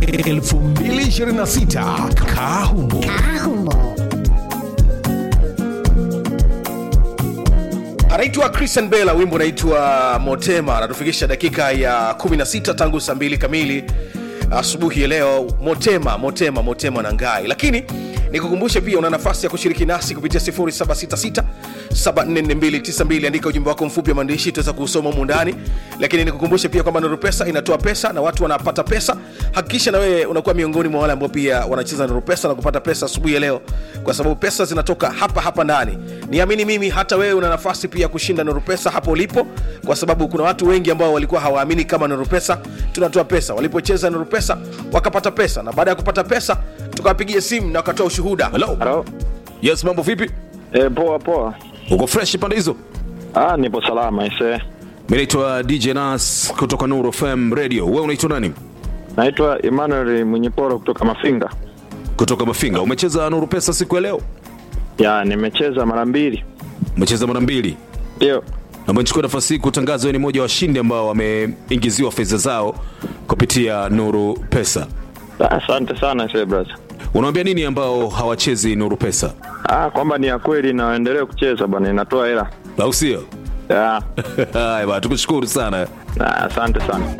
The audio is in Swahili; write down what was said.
2026 Kahumo. anaitwa Christian Bella, wimbo unaitwa Motema. Anatufikisha dakika ya 16 tangu saa mbili kamili asubuhi ya leo. Motema, Motema, Motema na Ngai. Lakini nikukumbushe pia una nafasi ya kushiriki nasi kupitia 0766 744292 andika ujumbe wako mfupi wa maandishi tuweza kusoma humu ndani lakini nikukumbushe pia kwamba Nuru Pesa inatoa pesa na watu wanapata pesa hakikisha na wewe unakuwa miongoni mwa wale ambao pia wanacheza Nuru Pesa na kupata pesa asubuhi ya leo kwa sababu pesa zinatoka hapa hapa ndani niamini mimi hata wewe una nafasi pia kushinda Nuru Pesa hapo ulipo kwa sababu kuna watu wengi ambao walikuwa hawaamini kama Nuru Pesa tunatoa pesa walipocheza Nuru Pesa wakapata pesa na baada ya kupata pesa tukawapigia simu na wakatoa ushuhuda Hello. Halo. Yes, mambo vipi? E, poa poa. Uko fresh pande hizo? Ah, nipo salama ise. Mimi naitwa DJ Nas kutoka Nuru FM Radio. Wewe unaitwa nani? Naitwa Emmanuel Mwenyeporo kutoka Mafinga. Kutoka Mafinga. Umecheza Nuru Pesa siku ya leo? Ya, nimecheza mara mbili. Umecheza mara mbili. Ndio. Na umechukua nafasi hii kutangaza wewe ni mmoja wa washindi ambao wameingiziwa fedha zao kupitia Nuru Pesa. Ah, Asante sana ise brother. Unawaambia nini ambao hawachezi Nuru Pesa? Ah, kwamba ni ya kweli na waendelee kucheza bwana, inatoa hela. Au sio? Ya. Haya bwana, tukushukuru sana. Ah, Asante sana.